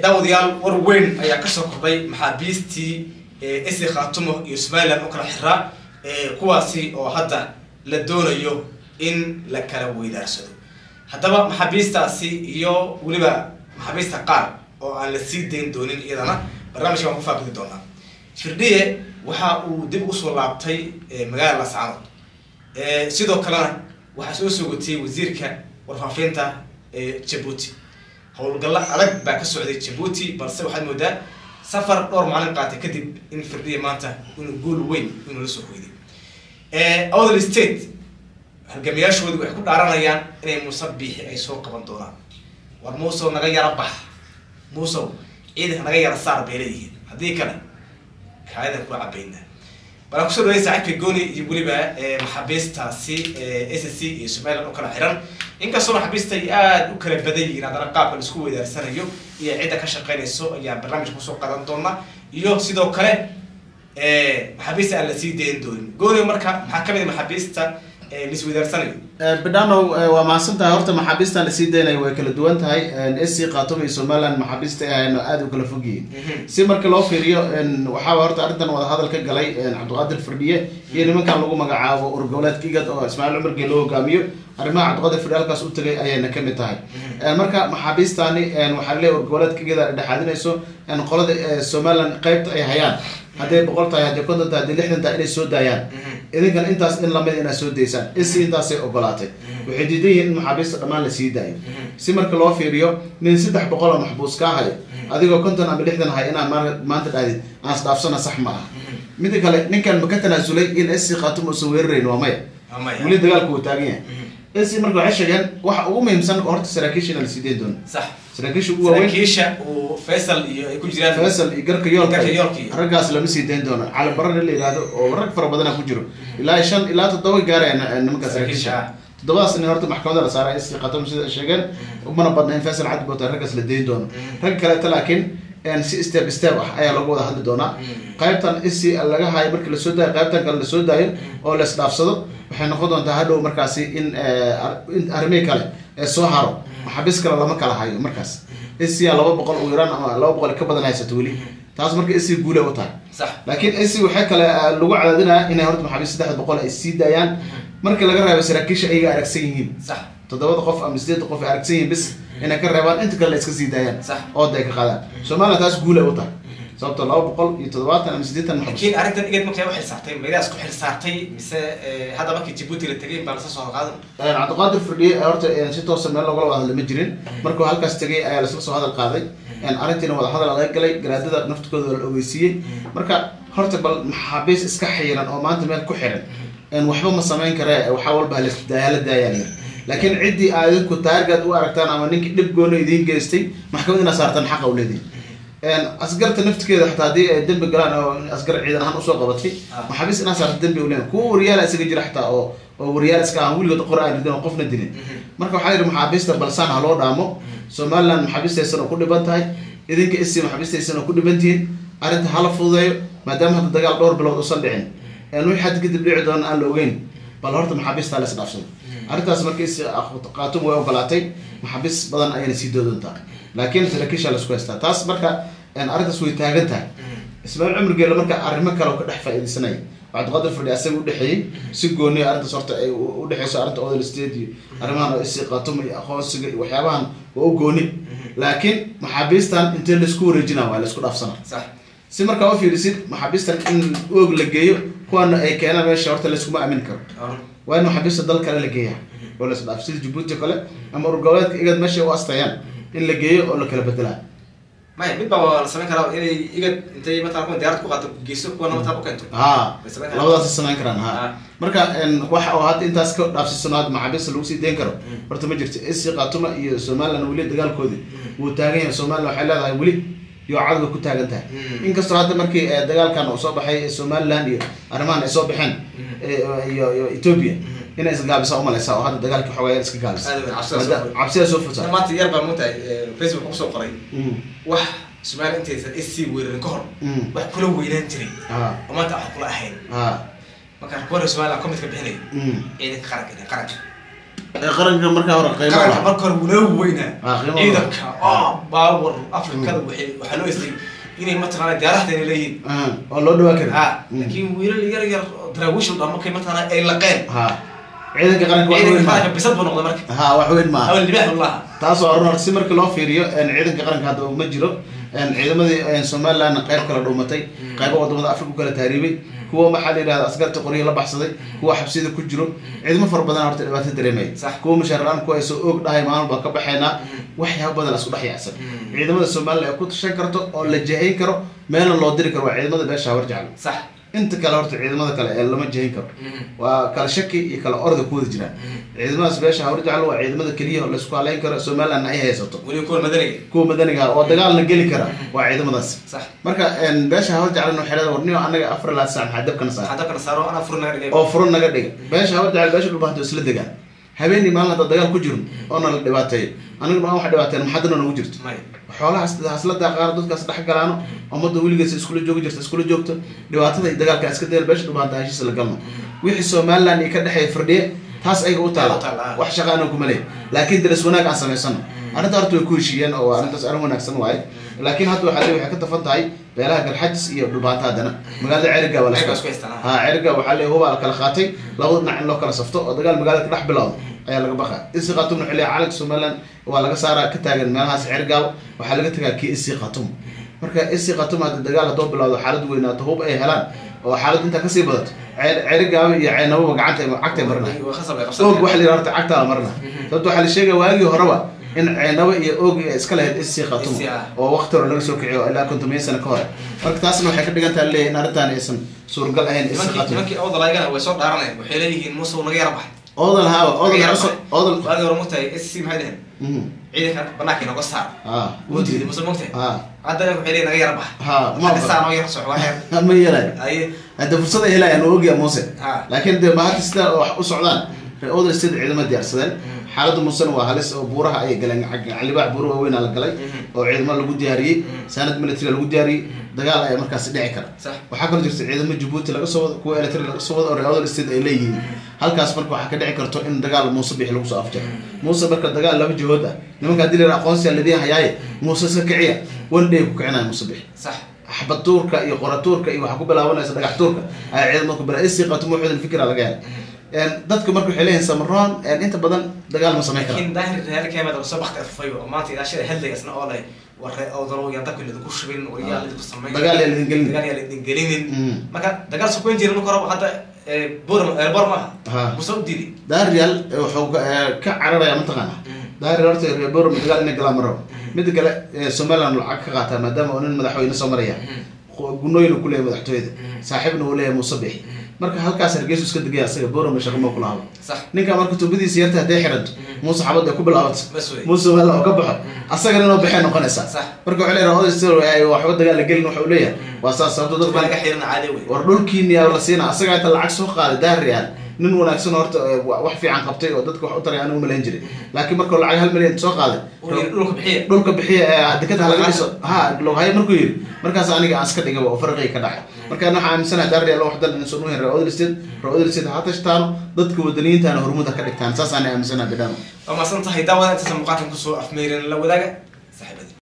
daawadayaal war weyn ayaa kasoo kordhay maxaabiistii esi khaatumo iyo somaliland oo kala xiraa kuwaasi oo hadda la doonayo in la kala weydaarsado haddaba maxaabiistaasi iyo weliba maxaabiista qaar oo aan la sii dayn doonin iyadana barnaamijka waan ku faaqidi doonaa firdhiye waxa uu dib usoo laabtay magaalada lascaanood sidoo kalena waxaa soo soogatiyey wasiirka warfaafinta jabuuti howlgallo adag baa ka socday jabuuti balse waxaad moodaa safar dhowr maalin qaatay kadib in firdhiya maanta inuu guul weyn inuu la soo hoyday other state halgamayaashoodii waxay ku dhaaranayaan inay muuse biixi ay soo qaban doonaan war muusow naga yara bax muusow ciidanka naga yara saar bay leeyihiin haddii kale kaayadan kula cabaynaa balaan kusoo dhaway saaxiibka gooni iyo weliba maxaabiistaasi s c iyo somaliland oo kala xiran inkastoo maxaabiista ay aada u kala badan yihiin haddana qaabka laisku weydaarsanayo iyo cidda ka shaqeynayso ayaa barnaamijka kusoo qadan doona iyo sidoo kale maxaabiista aan la sii dayn doonin gooni marka maxaa kamid a maxaabiista laisweydaarsanayo bidhanow waa mahadsantahay horta maxaabiistan lasii daynayo way kala duwan tahay sc khaatuma iyo somaliland maxaabiista ahayno aada u kala fog yihiin si marka loo fiiriyo waxaa horta arrintan wadahadal ka galay cabdiqaadir firdhiye iyo nimankan lagu magacaabo urgoboleedka igad oo ismaaciil cumargee loo hogaamiyo arrimaha cabdiqaadir firdhiye halkaas u tagay ayayna kamid tahay marka maxaabiistani waxaa leeyahy urgoboleedka igad ay dhexaadinayso qolada somaliland qeybta ay hayaan hadday boqol tahay hadday konton tahay hadday lixdan tahay inay soo daayaan idinkan intaas in lamid inaad soo daysaan isi intaasay ogolaatay waxay diidan yihiin in maxaabiista dhammaan la sii daayo si marka loo fiiriyo nin saddex boqol oo maxbuus kaa hayo adigoo konton ama lixdan hay inaad maanta dhahdid aan isdhaafsana sax ma aha mida kale ninkan ma ka tanaasulay in sc khaatuma uusan weerarayn waa maya weli dagaalku uu taagan yahay sc marka waxay sheegeen waxa ugu muhiimsan horta saraakiisha inaan la sii dayn doono sax saraakiisha ugu waaweyn saraakiisha uu faysal iyo ay ku jiraan faysal iyo garka yoolka Garka yoolka iyo- raggaas lama sii dayn doono cali baran in la yihahdo oo rag fara badana ku jiro ilaa shan ilaa toddoba gaaraya nimanka saraakiisha Saraakiisha. toddobadaas nin horta maxkamada la saaray sc khatum sida ay sheegeen umana badna in faysal cadi boota raggaas la dayn doono rag kaleeta laakiin si step step ah ayaa lagu wada hadli doonaa qaybtan isi laga hayo markii lasoo daayo qaybtan kale lasoo daayo oo la isdhaafsado waxay noqon doontaa hadhow markaasi in in arrimihii kale ee soo haro maxaabiis kale lama kala hayo markaas isia laba boqol ugu yaraan ama laba boqol ka badan haysato weli taas marka isi guule u tahay sax laakiin isi waxay kale lagu cadaadinaya inay horta maxaabiis saddex boqol ay sii daayaan markii laga reebo saraakiisha ayaga aragsan yihiin sax toddobada qof ama sideedda qof ay aragsan yihiin bis inay ka reebaan inta kale la iska sii daayaan Sax. ooda ay ka qaadaan somaliland taas guule u tahay sababto laba boqol iyo toddobaatan ama siddeetan maxbuus laakiin arrintan igad markay u xilsaartay maydaas ku xilsaartay mise hadda markii jabuuti la tegay baa lasa soo qaadan cabdiqaadir firdhiye horta si toosa meel logala wada hadla ma jirin markuu halkaas tegay ayaa lasla soo hadal qaaday arrintiina wada hadal laga galay garaadada naftkooda la ogeysiiyey marka horta bal maxaabiis iska xiran oo maanta meel ku xiran waxba ma samayn kare waxaa walba hala daayaan laakiin ciddii aad idinku taargaad u aragtaan ama ninkii dhib goona idiin geystay maxkamad inaad saartaan xaqa u leedihin asgarta naftigeeda xataa haddii ay dembi galaan oo asgar ciidan ahaan usoo qabatay maxaabiis inaad saarta dembi u leedahay kuwa wariyaala isaga jira xataa oo oo wariyaal iska ahaan weligood qor aan ridin oo qofna dilin marka waxaa yidhi maxaabiista balsaan ha loo dhaamo somaliland maxaabiistaysan oo ku dhiban tahay idinka isi maxaabiistaysan oo ku dhiban tihiin arrinta hala fududeeyo maadaama hadda dagaal dhowr bilood usan dhicin wixii hadda kadib dhici doona aan la ogeyn bal horta maxaabiista la isdhaafsado arrintaas marka isi qaatum way ogolaatay maxaabiis badan ayayna sii doodontaa laakiin saraakiisha laisku haystaa taas marka arrintaas way taagan tahay ismaaciil cumar geela marka arrimo kale oo ka dhex faa'iidaysanaya cabdiqaadir fadhi asaga udhexeeyey si gooniya arrintaas horta ay udhexeyso arrinta odel state iyo arrimahan oo isi qaatuma iyo aqoonsiga iyo waxyaabahan waa u gooni laakiin maxaabiistan intee laisku wareejinaa waa laisku dhaafsanaa sax si markaa u fiirisid maxaabiistan in oog la geeyo kuwana ay keenaan meesha horta layskuma aamin karo waa in maxaabiista dal kale la geeyaa oo la isdhaaf sida jabuuti o kale ama urgoboleedka igad meesha u astayaan in la geeyo oo la kala bedelaa maya mid baa la samayn karaa inay igad intay matala kuwa diyaarad ku qaato geyso kuwana mataa u keento ha Way samayn karaan. labadaas samayn karaan ha Ha. marka waxa oo hadda intaas ka dhaafsisano hadda maxaabiista lagu sii dayn karo horta ma jirto isi qaatuma iyo somaliland weli dagaalkoodii wuu taagan yahay somaliland waxay leedahay weli iyo cadowga ku taagan tahay Mm. inkastoo hadda markii eh, dagaalkan uu soo baxay somaliland iyo arrimahan ay soo baxeen eh, iyo iyo ethiopia inay isgaabisa umalaysa oo hadda dagaalkii xoogaa iska gaabisa Aad weyn, cabsida soo Maada- furtay. cabsida soo furta maanta yar baa moogtahay facebook kusoo qoray Mm. wax somaali intaysan sc weerarin ka hor Mm. wax kula weynaan jiray ha oo maanta wax kula ahayn ha marka kuwana somaliland comidka bixinay Mm. ciidanka qaranka qaranka ee qaranka markaa hore qiimo qaranka lahaa marka hore wuu weynaa Ah, qiimo ciidanka oo baawar afrikada waxay waxaa loo istay inay mataqaana diyaarahdeena leeyihiin Ah, oo loo dhawaa kari ha laakiin wiilal yar yar oo daraawiish dhan markay mataqaana ay laqeen ha ciidanka qaranka wax weyn ciidanka maaha qaranka bisad buu noqday marka ha wax weyn maaha awal libaax buu lahaa taasoo run horta si marka loo fiiriyo een, ciidanka qaranka hadda uma jiro een, ciidamadii een, somalilandna qayb kala dhuumatay qaybo wadamada afrika ku kala taariibay kuwa maxaa la yidhahda askarta qoryihi la baxsaday kuwa xabsiyada ku jiro ciidamo fara badan horta dhibaato dareemaya Sax. kuwa mushaar la-aan kuwa ay soo oog dhahay maalin baan ka baxaynaa waxyaaba badan la isku dhex yaacsan ciidamada somaliland ay ku tashan karto oo la jahayn karo meelna loo diri karo waa ciidamada beesha hawar jecel sax inta kale horta ciidamada kale ee lama jahin karo waa kala shaki iyo kala orda ku wada jiraan ciidamadaas beesha hawar jecel waa ciidamada keliya oo laisku haleyn karo somalilandna ay haysato weliba kuwa madaniga kuwa madaniga ah oo dagaalna geli kara waa ciidamadaas sax marka een, beesha hawar jecel waxay leedahay warniyo anaga afar ilaa sac maxaa dabkana saar waxaa dabkana saaro anaa fur naga dhigay oo furo naga dhiga beesha hawar jecel beesha dhulbahanto isla degaan habeenii maalin hadda dagaal ku jiro oona la dhibaateeyo aniguna aan wax dhibaateen maxadana nagu jirto may xoolahaas hasla daaqaano dadkaas dhex galaano ummadda weligees iskula joogi jirta iskula joogto dhibaatada iyo dagaalka iska dayal beesha dhubaanta heshiis la galno wixii somaliland iyo ka dhexeeya firdhiye taas ayaga u U taala, taala ah. wax shaqa anaan kuma leey laakiin daris wanaag aan samaysano arrinta horta way ku heshiiyeen oo arrintaas arrin wanaagsan waaye laakiin hadda waxaa leeyahay waxay ka tafan tahay beelaha galxajis iyo dhubaanta haddana magaalada ceriga waa la Ayaga isku- isku haystaan, ah. ha ceriga waxaa leeyahay hubaa la kala qaatay labada dhinac in loo kala safto oo dagaal magaalada ka dhex bilowdo ayaa laga baqa isi khatum wuxuu leeyahay calanka somaliland waa laga saaraa ka taagan meelahaas cergaal waxaa laga tagaa kii isi khatum marka isi khatum hadda dagaal haddoo bilowdo xaalad weynaato hub ay helaan oo xaalad intaa kasii badato cerigaaba iyo ceynababa gacanta cagtay marnay waa khasab ay og qabsan waxa la yidhaha horta cagtaa la marna sababto waxaa la sheegaya waagii horeba in ceynabo iyo og ay iska lahayd isi khatum Isi, ah. oo waqti hore laga soo kiciyo ilaa kontomiya sano ka hor marka taasna waxay ka dhigan tahay leeyahay in arrintan aysan suuragal ahayn isi nimankii khatum nimankii awdalaygana way soo dhaaranayaan waxay leeyihiin muuse uu naga yara baxay oodal haawa oodal Naga yara cusub baxay. oodal waagii hore mugtahay sc maxay dheheen Mhm. ciidanka banaanka inooga saar ah wuu diiday muuse mugtahay ha haddana waxay leeyihin naga yara baxay ha ma hadda saa noo yara soco waxay ma yeelay aye hadda fursad ay helayaan oo ogyaa muuse Ha. laakiin de mahadda sida wax u socdaan reer oodal sida ciidama diyaarsadeen xaaladda muusena waa halis oo buuraha ayay galeen calibaax buura waaweynaa la galay oo ciidamo lagu diyaariyey saanad military lagu diyaariyey dagaal ayaa markaasi dhici kara sax waxaa kaloo jirta ciidamo jabuuti laga soo wado kuwa electri laga soo wado oo reer oodal state ay leeyihiin halkaas marka waxaa ka dhici karto in dagaal muuse bixi lagu soo afjaro muuse marka dagaal laba jihood ah nimanka haddii la yidhaha aqoonsiya ladiin hayaaye muuse iska kiciya one day ku kicinaya muuse bixi sax xabad tuurka iyo qora tuurka iyo waxaa ku bilaabanaysa dhagax tuurka ayaa ciidamada ku bila isi qatum wuxuudan fikra laga helay Een, dadku marka waxay leeyihin samaroon een, inta badan dagaal ma samayn kara laakiin daahir reer keemada soo bakti afufay oo maanta ilaa shilay heldaygasna oo leh war ree awdalo yaan dabka lidinku shubin war yaa lidinku samayn Dagaal yaa lidin gelin. dagaal yaa lidin gelinin Mm. marka dagaal sukuyn jirin marka hore hadda buram erbor maaha Ha. muuse u diiday daarial wuxuu ka eh, ka cararaya mataqaana daarial horta reer borom dagaal inay galaan marabo midda kale eh, somaliland lacag ka qaataa maadaama uu nin madaxweyne soo maraya gunooyin ku leeyahay madaxtooyada saaxiibna uu leeyahay muuse bixi marka halkaas hargeysu iska degaya asaga borom shaqo ma kula habo sax ninka marka tuubadiisa yarta hadday xiranto muuse xabad ay ku bilaabato Bas wey. muuse wala oo ka baxo asagana inuu baxay noqonaysaa Sax. marka wuxuu leeyahay oday sir waxba dagaal la gelin waxa uu leeyahay waa saas sababto dad baa badan laga xirina caadi wey war dhulkiini yaa la siina asaga inta lacag soo qaaday daariyaal nin wanaagsan horta eh, wa- wax fiican qabtay oo dadka wax u taray anigu malayn jiray laakiin markuu lacag hal milyan soo qaaday uu yidhi dhulka bixiya dhulka bixiya ee dekada ha laga dhiso ha loghayo markuu yidhi markaas aniga aan iska dhigaba oo farqiga ka dhacay marka waxaa aaminsanahay daariyaal wax dan insan u hen reer odel state reer odel state ha tashtaano dadka wadaniyiintaana hormuud ha ka dhigtaan saasaan aaminsanahay bidhano waa maasan tahay daawada intaasa muuqaalkan kusoo afmeerin la wadaaga